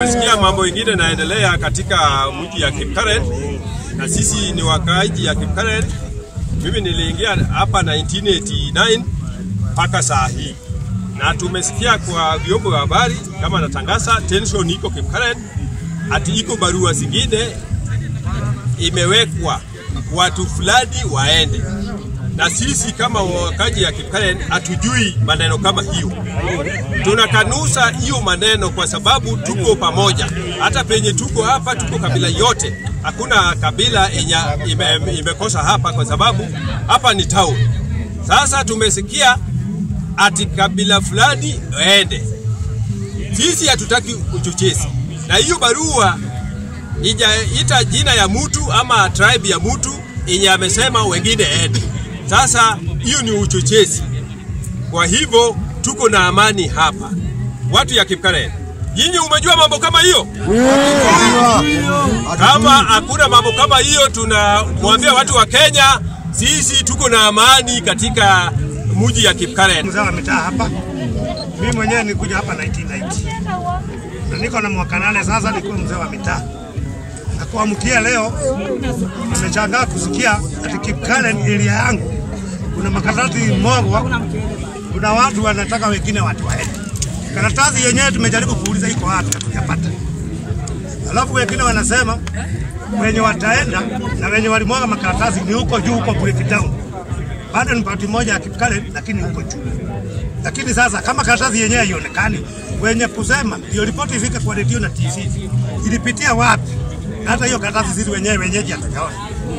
tumesikia mambo ingine naendelea katika mji ya Kipkaren na sisi ni wakaaji ya Kipkaren. Mimi niliingia hapa 1989 mpaka saa hii, na tumesikia kwa vyombo vya habari kama natangaza tension iko Kipkaren, ati iko barua zingine imewekwa watu fulani waende, na sisi kama wakaji ya Kipkaren hatujui maneno kama hiyo. Tunakanusa hiyo maneno kwa sababu tuko pamoja. Hata penye tuko hapa, tuko kabila yote, hakuna kabila yenye ime, imekosa hapa, kwa sababu hapa ni town. Sasa tumesikia ati kabila fulani waende, sisi hatutaki uchochezi, na hiyo barua ijaita jina ya mtu ama tribe ya mtu yenye amesema wengine ende. Sasa hiyo ni uchochezi. Kwa hivyo tuko na amani hapa, watu ya Kipkaren. Nyinyi umejua mambo kama hiyo? Kama hakuna mambo kama hiyo, tunamwambia watu wa Kenya, sisi tuko na amani katika mji ya Kipkaren. mzee wa mitaa hapa. Mimi mwenyewe nilikuja hapa 1990 na niko na mwaka nane sasa, nikuwa mzee wa mitaa na kuamkia leo nimeshangaa kusikia ati Kipkaren area yangu kuna makaratasi mogwa, kuna watu wanataka wengine watu waende. Karatasi yenyewe tumejaribu kuuliza iko wapi, hatujapata. Alafu wengine wanasema wenye wataenda na wenye walimwaga makaratasi ni huko juu, huko breakdown bado ni pati moja ya Kipkaren, lakini huko juu. Lakini sasa kama karatasi yenyewe haionekani, wenye kusema ndio ripoti ifike kwa redio na TV, ilipitia wapi? Na hata hiyo karatasi sisi wenyewe wenyeji hatujaona.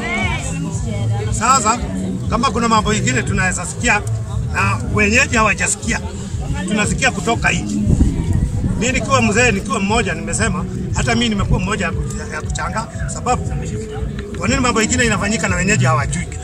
Sasa kama kuna mambo ingine tunaweza sikia na wenyeji hawajasikia, tunasikia kutoka nje. Mimi nikiwa mzee, nikiwa mmoja, nimesema hata mimi nimekuwa mmoja ya kuch- ya kuchanga, sababu kwa nini mambo ingine inafanyika na wenyeji hawajui?